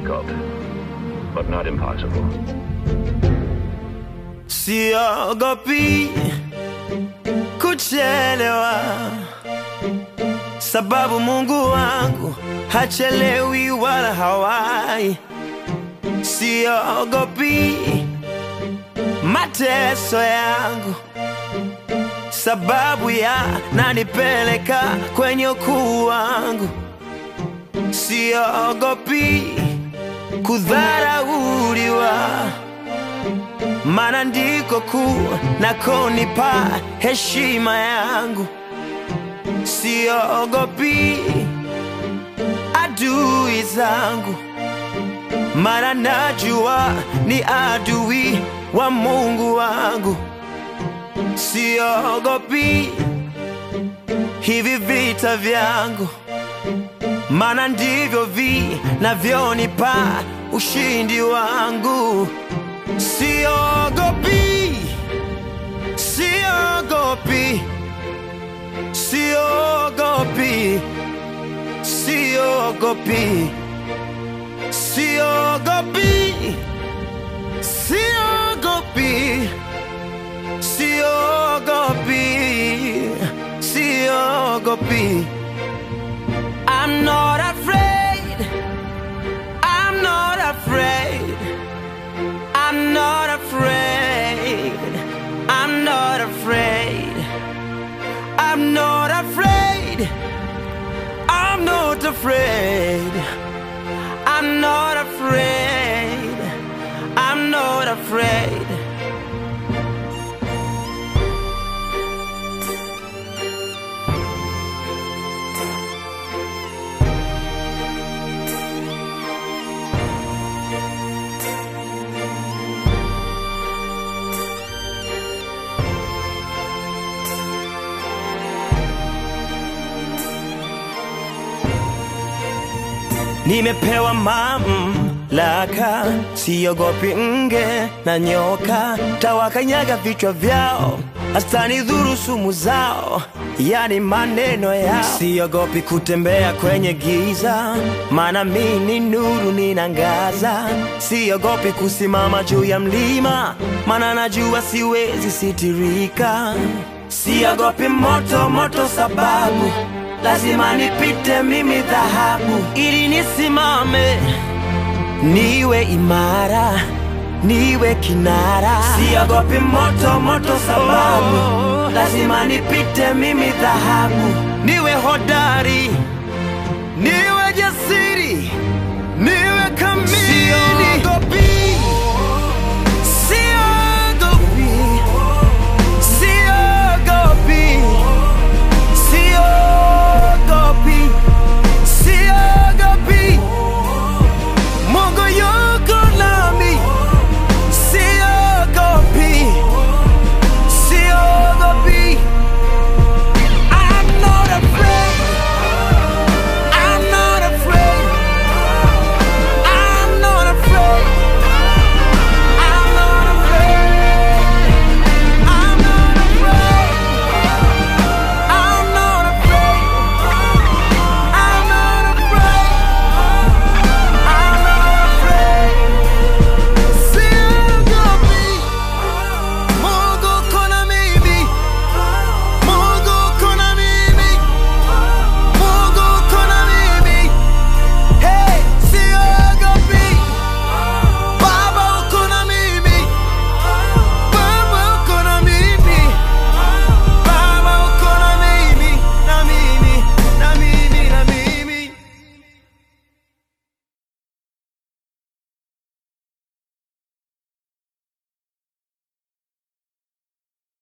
difficult, but not impossible. Siogopi kuchelewa, sababu Mungu wangu hachelewi wala hawai. Siogopi mateso yangu, sababu yananipeleka kwenye ukuu wangu. Siogopi kudharauliwa maana ndiko kuu nakonipa heshima yangu. Siogopi adui zangu, maana najua ni adui wa Mungu wangu. Siogopi hivi vita vyangu, maana ndivyo vinavyonipa ushindi wangu. Siogopi, siogopi, siogopi, siogopi, siogopi, siogopi, siogopi, siogopi. I'm not afraid. I'm not afraid. I'm not afraid. I'm not afraid. I'm not afraid. I'm not afraid. I'm not afraid. I'm not afraid. Nimepewa mamlaka, siogopi nge na nyoka, tawakanyaga vichwa vyao, hastanidhuru sumu zao, yani maneno yao. Siogopi kutembea kwenye giza, maana mi ni nuru ninangaza. Siogopi kusimama juu ya mlima, maana najua siwezi sitirika. Siogopi moto moto, sababu lazima nipite mimi dhahabu, ili nisimame niwe imara, niwe kinara. Siogopi moto moto, sababu lazima nipite mimi dhahabu, niwe hodari, niwe jasiri,